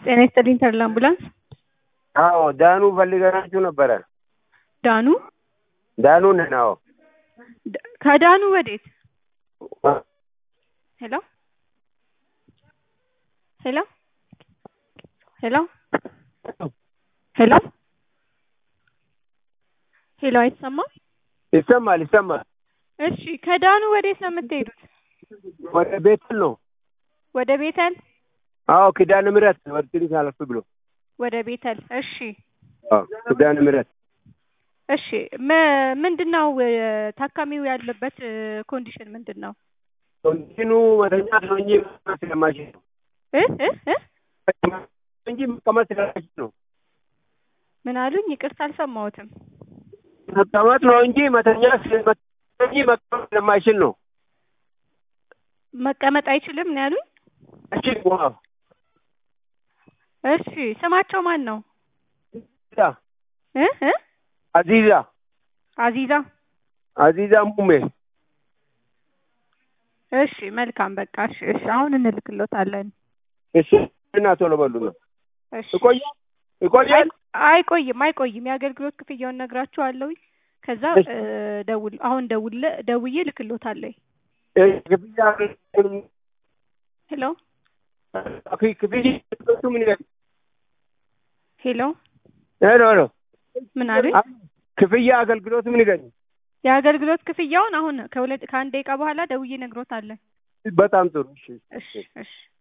ጤና ይስጥልኝ ተድላ አምቡላንስ። አዎ ዳኑ ፈልገናችሁ ነበረ። ዳኑ ዳኑ ነን። አዎ ድ- ከዳኑ ወዴት? ሄሎ ሄሎ ሄሎ ሄሎ ሄሎ አይሰማም? ይሰማል ይሰማል። እሺ ከዳኑ ወዴት ነው የምትሄዱት? ወደ ቤተል ነው። ወደ ቤተል አዎ ኪዳነ ምሕረት ወደ ትንሽ አለፍ ብሎ ወደ ቤተል። እሺ አዎ ኪዳነ ምሕረት እሺ ም- ምንድን ነው እ፣ ታካሚው ያለበት እ፣ ኮንዲሽን ምንድን ነው? ኮንቲኑ መተኛት ነው እንጂ መቀመጥ ስለማይችል ነው እ እ እ እንጂ መቀመጥ ስለማይችል ነው። ምን አሉኝ? ይቅርታ አልሰማሁትም። መቀመጥ ነው እንጂ መተኛት ስለ- እንጂ መቀመጥ ስለማይችል ነው። መቀመጥ አይችልም ነው ያሉኝ። እሺ ዋው እሺ ስማቸው ማን ነው? አዚዛ እ እ አዚዛ አዚዛ። አዚዛ ሙሜ እሺ መልካም በቃ እሺ እሺ አሁን እንልክሎታለን። እሺ እና ቶሎ በሉ ነው እሺ ይቆያል ይቆያል። አይቆይም አይቆይም። የአገልግሎት ክፍያውን ነግራችኋለሁ። ከዛ እሺ። እ፣ ደውል አሁን ደውል ደውዬ ልክሎታለሁ። እሺ፣ ክፍያ ሄሎ ክፍያ ምን ይላል? ሄሎ ሄሎ ሄሎ ምን አሉኝ? ክፍያ አገልግሎት ምን ይገኝ? የአገልግሎት ክፍያውን አሁን ከሁለት ከአንድ ደቂቃ በኋላ ደውዬ ነግሮታለን። በጣም ጥሩ። እሺ እሺ እሺ